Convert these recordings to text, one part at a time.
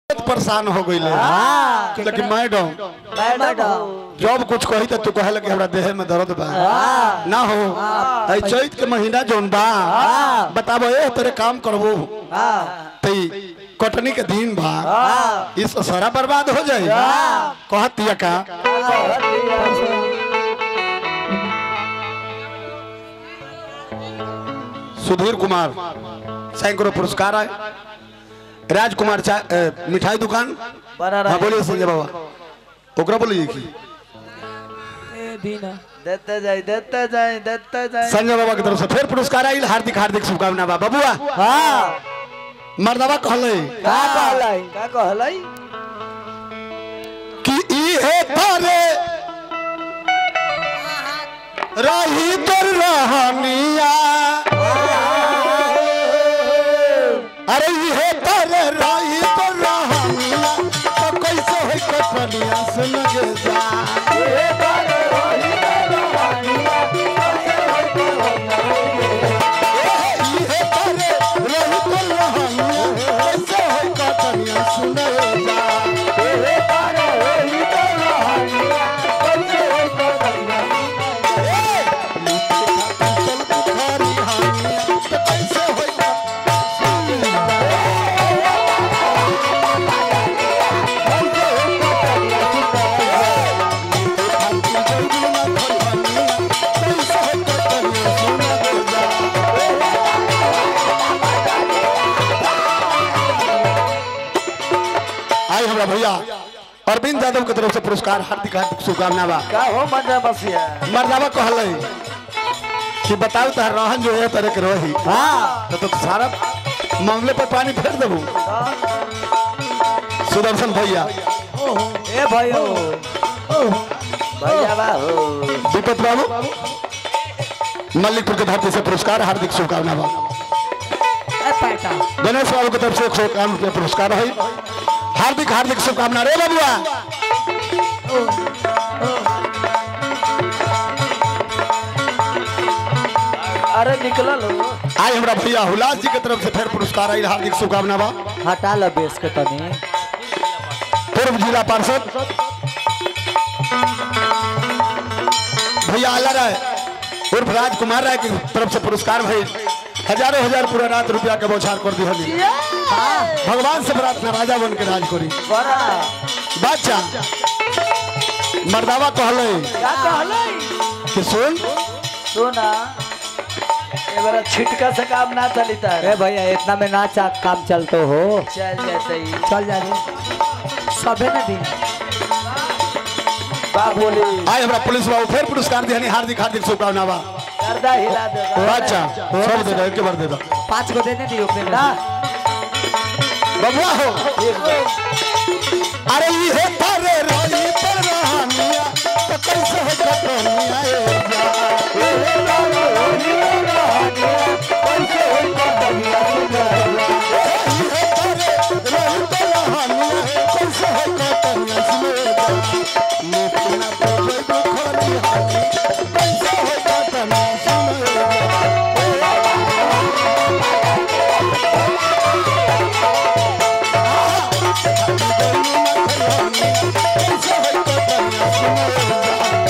परेशान हो गई लेकिन मैडम मैडम जब कुछ कही तो तू कहल कि हमरा देह में दर्द बा ना हो ऐ चैत के महीना जोन बा बताबो ए तेरे काम करबो तई कटनी के दिन बा इस सारा बर्बाद हो जाए कहतिया का सुधीर कुमार सैकड़ों पुरस्कार आए राजकुमार चा अ, मिठाई दुकान बना हाँ बोलिए संजय बाबा ओकरा बोलिए की देते जाए देते जाए देते जाए संजय बाबा की तरफ से फिर पुरस्कार आइल हार्दिक हार्दिक शुभकामना बा बबुआ हाँ मर्दवा कहले का कहलाई का कहलाई कि इहे तारे रही तोर रहनिया अरे इहे तारे रही तोर रहनिया तो कैसे होई कटनिया सुन गे जा इहे तारे रही तोर रहनिया कैसे होई कटनिया सुन गे जा चल बुखारी हानिया तो कैसे होई आई हमरा भैया अरविंद यादव के तरफ से पुरस्कार हार्दिक हार्दिक शुभकामना बा का हो मजा बसिया मर्दावा कहले कि बताओ तहर रहन जो है तरह के रही हाँ तो, तो सारा मामले पर पानी फेर देबू सुदर्शन भैया ए भयो भैया बा हो दीपक बाबू मल्लिकपुर के धरती से पुरस्कार हार्दिक शुभकामना बा गणेश बाबू की तरफ से एक सौ इक्यावन रुपया पुरस्कार है हार्दिक हार्दिक शुभकामना रे बबुआ अरे निकलल हो आज हमरा भैया हुलास जी के तरफ से फिर पुरस्कार आई हार्दिक शुभकामना बा हटा ल बेस के तनी पूर्व जिला पार्षद भैया आला राय उर्फ राजकुमार राय की तरफ से पुरस्कार भाई हजारों हजार पूरा रात रुपया के बौछार कर दी हली भगवान से प्रार्थना राजा बन के राज करी बड़ा बादशाह मर्दावा कहले का कहलाई कि सुन सुना एबारा छिटका से काम ना चलिता ए भैया इतना में ना चा काम चलते हो चल जाते ही चल जा रे सबे न दी बा बोली आज हमरा पुलिस बाबू फिर पुरस्कार दिहनी हार्दिक हार्दिक शुभकामना बा गर्दा हिला दे बादशाह सब दे दो एक बार दे दो पाँच को देने दी ओकरे ना बबुआ हो अरे ये तारे रोई पर रहानिया तो कैसे हो कटनिया ए जा ये तारे रोई पर रहानिया कैसे हो कटनिया सुने जा मुखना पे जोई बुखरी हानी कैसे हो कटनिया सुने जा कैसे हो कटनिया सुने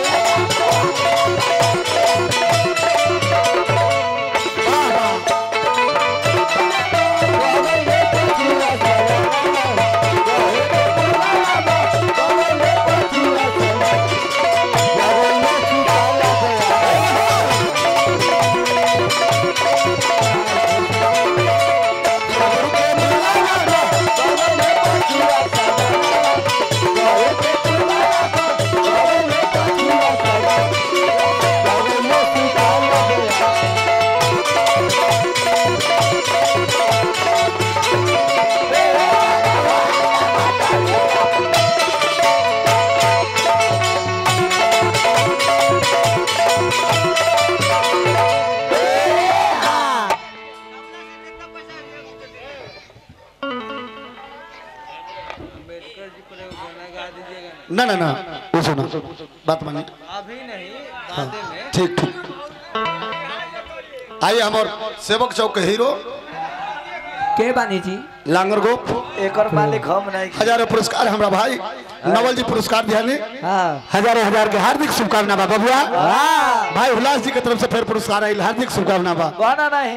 ना ना ना वो सुनो बात मानिए अभी नहीं हाँ, ठीक ठीक आइए हमारे सेवक चौक के हीरो के बानी जी लांगर गोप एकर मालिक हम नहीं हजारों पुरस्कार हमरा भाई नवल जी पुरस्कार दियाने हाँ हजारों हजार के हार्दिक शुभकामना बा बबुआ भाई उल्लास जी के तरफ से फिर पुरस्कार आयल हार्दिक शुभकामना बा बना नहीं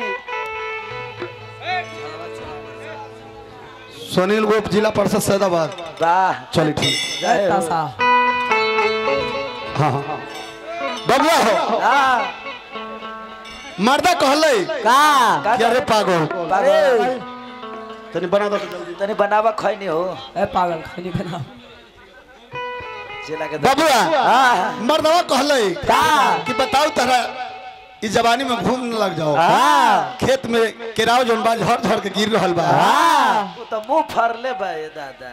सुनील गोप जिला परिषद सैदाबाद वाह चलिए ठीक जय हो। सा हाँ हाँ बबुआ हो हाँ मर्दा कहले का कि अरे पागल अरे तनी बना दो जल्दी तनी बनावा खैनी हो ए पागल खानी बना जिला के बबुआ हाँ मर्दवा कहले का कि बताओ तहरा इस जवानी में घूम न लग जाओ हाँ खेत में केराव जोन बा झड़ झड़ के गिर रहल बा हाँ वो तो मुंह फरले बा ये दादा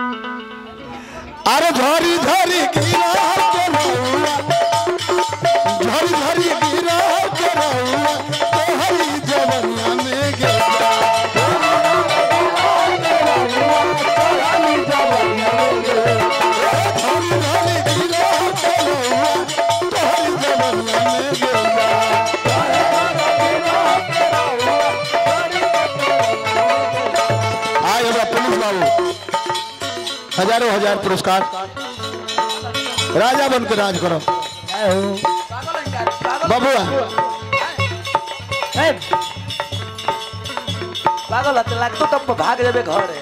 अरे झरी झरी गिरा के रहुआ झरी झरी गिरा के रहुआ तोहरी जवनिया में गिरा झरी झरी गिरा के रहुआ तोहरी जवनिया में गिरा आय हमरा पुलिस बाबू हजारों हजार पुरस्कार राजा बन के राज करो बबुआ ए पागल हते लागतो तब भाग जाबे घर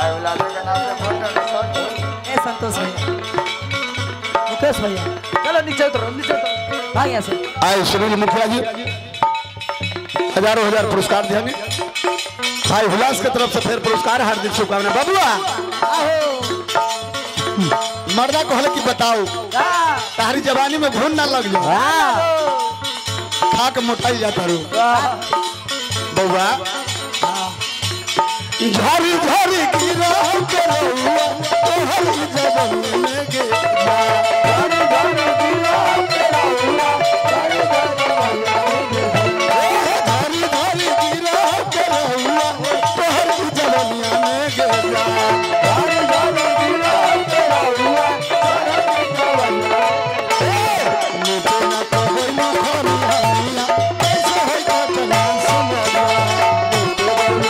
ए संतोष भैया मुकेश भैया चलो नीचे उतरो नीचे उतरो भाग यहाँ से आए सुनील मुखिया जी हजारों हजार पुरस्कार दिया भाई हुलास के तरफ से फिर पुरस्कार हार्दिक शुभकामना बबुआ मर्दा कहले कि बताओ तारी जवानी में घून ना लग जाओ खा के मोटाई जाता रू बउआ झरी झरी गिरा के रहुआ तोहरी जवानी में गिरा धरी धरी गिरा के रहुआ तोहरी जवानिया में गिरा नीचे ना तो होई ना खरी हनिया कैसे होई कटना समझा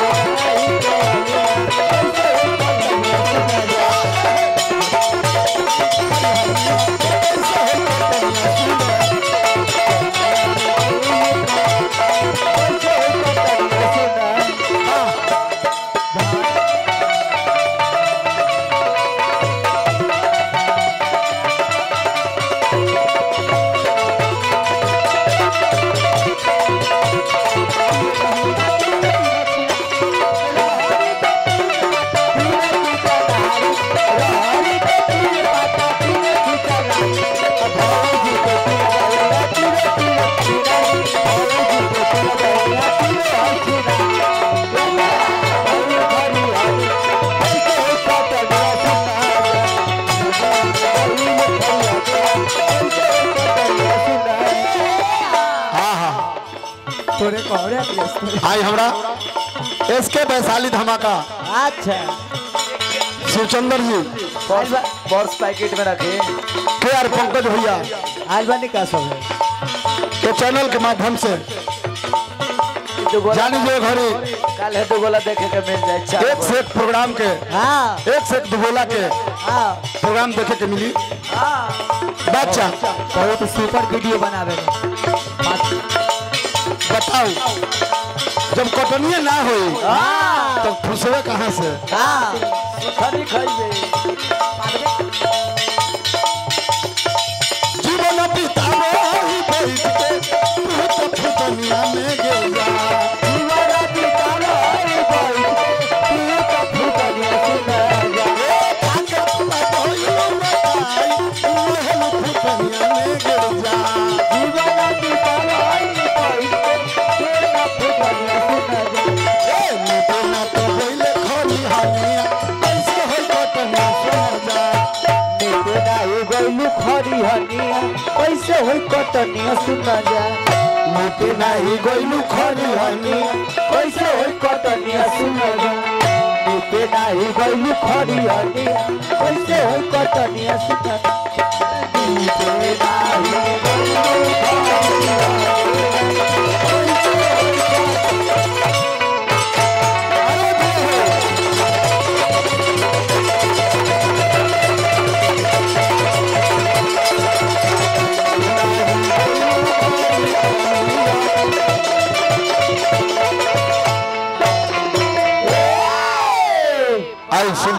हाँ हाँ तोरे कहरे प्लेस आई हमरा एसके वैशाली धमाका अच्छा शिवचंद्र जी पर्स पर्स पैकेट में रखे के आर पंकज भैया आज बानी का सब है के चैनल के माध्यम से दो गोला जानी जो घड़ी कल है दो गोला देखे के मिल जाए चार एक से एक प्रोग्राम के हाँ एक से एक दुगोला के हाँ प्रोग्राम देखे के मिली हाँ बच्चा बहुत सुपर वीडियो बनावे में बताओ जब कटनिए ना हो तब फुसवे कहाँ से हाँ सुथनी खाइबे जीवन बितावे ही बैठ के तू तो फुटनिया में गिर जा जीवन बितालो रे भाई तू तो फुटनिया सुना जा आके पूरा कोई बताई महल फुटनिया में गिर जा जीवन बितालो रे भाई तू तो फुटनिया सुना जा ए नीते ना तो होइले खरी हानिया कैसे होई कटनिया सुना जा नेते दाई गइलु खरी हनिया कैसे होई कटनिया सुना जा नीते नाही गइलु खरी हानिया कैसे होई कटनिया सुना जा नेते दाई गइलु खरी हनिया कैसे होई कटनिया सुना जा नेते दाई गइलु आई सुन